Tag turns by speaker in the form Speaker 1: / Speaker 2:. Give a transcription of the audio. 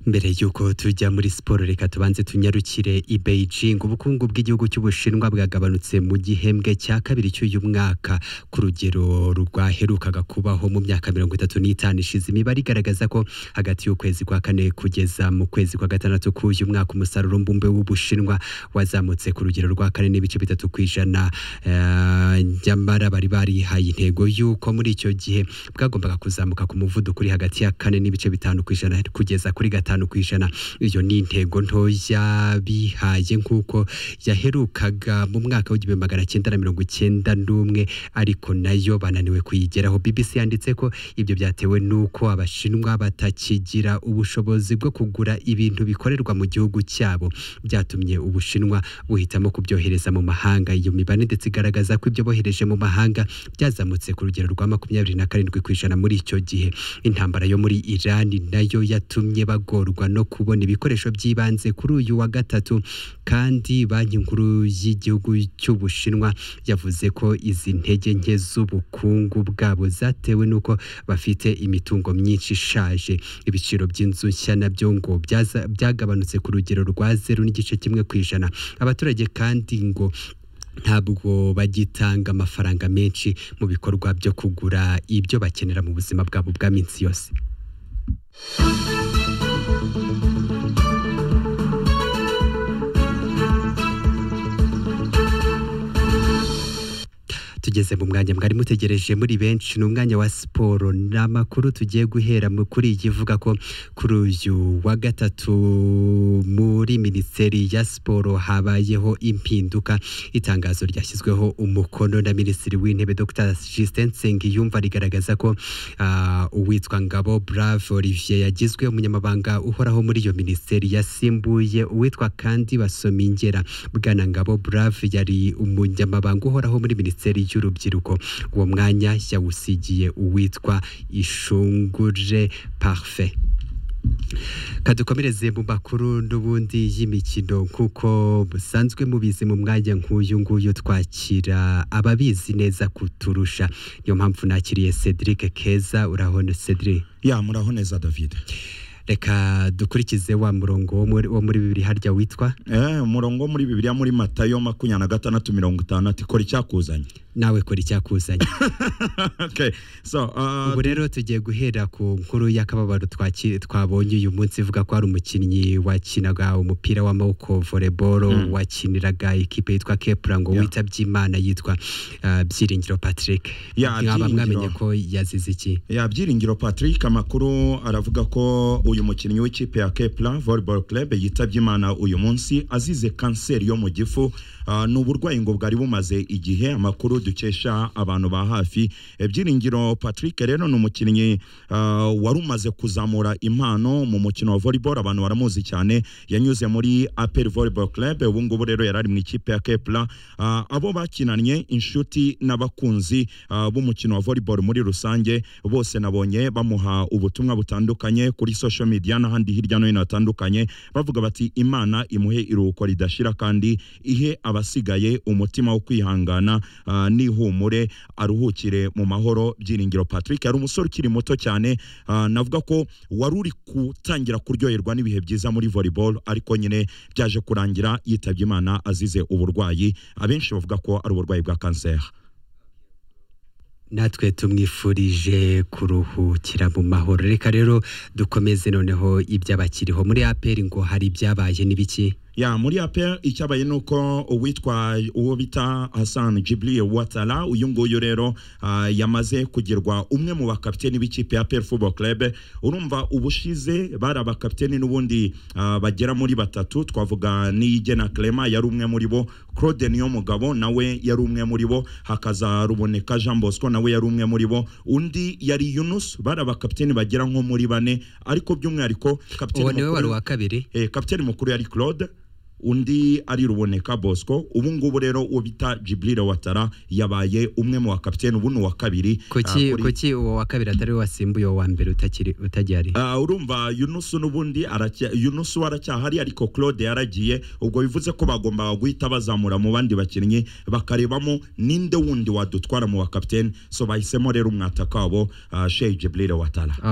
Speaker 1: mbere y'uko tujya muri siporo reka tubanze tunyarukire i Beijing ubukungu bw'igihugu cy'ubushinwa bwagabanutse mu gihembwe cya kabiri cy'uyu mwaka ku rugero rwaherukaga kubaho mu myaka mirongo itatu n'itanu ishize imibare igaragaza ko hagati y'ukwezi kwa kane kugeza mu kwezi kwa gatandatu k'uyu mwaka umusaruro mbumbe w'ubushinwa wazamutse ku rugero rwa kane n'ibice bitatu ku ijana eh, nyamara bari barihaye intego y'uko muri icyo gihe bwagombaga kuzamuka ku muvuduko uri hagati ya kane n'ibice bitanu ku ijana kugeza kuri gatanu ku ijana iyo ni intego ntoya bihaye nk'uko yaherukaga mu mwaka w'igihumbi magana cyenda na mirongo icyenda n'umwe ariko nayo bananiwe kuyigeraho BBC yanditse ko ibyo byatewe n'uko abashinwa batakigira ubushobozi bwo kugura ibintu bikorerwa mu gihugu cyabo byatumye ubushinwa buhitamo kubyohereza mu mahanga iyo mibare ndetse igaragaza ko ibyo bohereje mu mahanga byazamutse ku rugero rwa makumyabiri na karindwi ku ijana muri icyo gihe intambara yo muri Iran nayo yatumye bagorwa no kubona ibikoresho by'ibanze kuri uyu wa gatatu kandi banki nkuru y'igihugu cy'ubushinwa yavuze ko izi ntege nke z'ubukungu bwabo zatewe n'uko bafite imitungo myinshi ishaje ibiciro by'inzu nshya nabyo ngo byaza- byagabanutse ku rugero rwa zeru n'igice kimwe ku ijana abaturage kandi ngo ntabwo bagitanga amafaranga menshi mu bikorwa byo kugura ibyo bakenera mu buzima bwabo bwa minsi yose tugeze mu mwanya mwari mutegereje muri benshi ni umwanya wa siporo ni amakuru tugiye guhera mu- kuri iyi ivuga ko kuri uyu wa gatatu muri minisiteri ya siporo habayeho impinduka itangazo ryashyizweho umukono na minisitiri w'intebe dr justin nsengiyumva rigaragaza ko ah, uwitwa ngabo brave olivier yagizwe umunyamabanga uhoraho muri iyo minisiteri yasimbuye uwitwa kandi basomingera bwana ngabo brave yari umunyamabanga uhoraho muri minisiteri y'urubyiruko uwo mwanya yawusigiye uwitwa ishungure parfait kadukomereze mu makuru n'ubundi y'imikino kuko busanzwe mubizi mu mwanya nk'uyu nguyu twakira ababizi neza kuturusha niyo mpamvu nakiriye Cedric Keza urabona Cedric
Speaker 2: ya muraho neza david
Speaker 1: reka dukurikize wa murongo wo muri- wo muri bibiri harya witwa
Speaker 2: Eh, umurongo wo muri bibiliya muri matayo makumyabiri na gatandatu mirongo itandatu ikora icyakuzanye
Speaker 1: nawe kora icyakuzanye
Speaker 2: okay. so, uh,
Speaker 1: ubu rero tugiye guhera ku nkuru y'akababaro twaki- twabonye uyu munsi ivuga ko hari umukinnyi wakinaga umupira w'amaboko volleyball
Speaker 2: Mm.
Speaker 1: wakiniraga ikipe yitwa kepura ngo
Speaker 2: Yeah.
Speaker 1: witabye imana yitwa uh, byiringiro patrick
Speaker 2: Yeah,
Speaker 1: nkaba mwamenye
Speaker 2: Byiringiro.
Speaker 1: ko yazize iki
Speaker 2: ya byiringiro patrick amakuru aravuga ko uyu mukinnyi w'ikipe ya kepla volleyball club yitabye imana uyu munsi azize kanseri yo mu gifu Ah, ni uburwayi ngo bwari bumaze igihe amakuru dukesha abantu ba hafi Eh, byiringiro patrick rero ni umukinnyi ah, wari umaze kuzamura impano mu mukino wa volleyball abantu baramuzi cyane yanyuze muri apel volleyball club ubu ngubu rero yari ari mu ikipe ya kepla Ah, abo bakinanye inshuti n'abakunzi ah, b'umukino wa volleyball muri rusange bose nabonye bamuha ubutumwa butandukanye kuri social media n'ahandi hirya no hino hatandukanye bavuga bati imana imuhe iruhuko ridashira kandi ihe abasigaye umutima wo kwihangana ah, n'ihumure aruhukire mu mahoro byiringiro patrick yari umusore ukiri muto cyane ah, navuga ko wari uri gutangira kuryoherwa n'ibihe byiza muri volleyball ariko nyine byaje kurangira yitabye imana azize uburwayi abenshi bavuga ko ari uburwayi bwa kanseri
Speaker 1: natwe tumwifurije kuruhukira mu mahoro reka rero dukomeze noneho iby'abakiriho muri aperi ngo hari ibyabaye n'ibiki
Speaker 2: ya muri apel icyabaye ni uko uwitwa uwo bita hasan jiblie watara uyu nguyu rero ah, yamaze kugirwa umwe mu bakapiteni b'ikipe ya apel football club urumva ubushize bari abakapiteni n'ubundi ah, bagera muri batatu twavuga n'iyigena clema yari umwe muri bo claude niyomugabo nawe yari umwe muri bo hakaza ruboneka jean bosco nawe yari umwe muri bo undi yari yunus bari abakapiteni bagera nko muri bane ariko by'umwihariko kapiteni
Speaker 1: uwo niwe
Speaker 2: mukuru-
Speaker 1: wari uwa kabiri
Speaker 2: eh, kapiteni mukuru yari claude undi ari ruboneka bosco ubu ngubu rero uwo bita jibril watara yabaye umwe mu bakapiteni ubu ni uwa kabiri
Speaker 1: kuki
Speaker 2: ah, kuri-
Speaker 1: kuki uwo wa kabiri atari we wasimbuye uwo wa mbere utakiri utagihari
Speaker 2: Ah, urumva yunusu n'ubundi aracya- yunusu we aracyahari ariko claude yaragiye ubwo bivuze ko bagombaga guhita bazamura mu bandi bakinnyi bakarebamo ninde wundi wadutwara mu bakapiteni so bahisemo rero umwataka wabo ah, sheikh jibril watara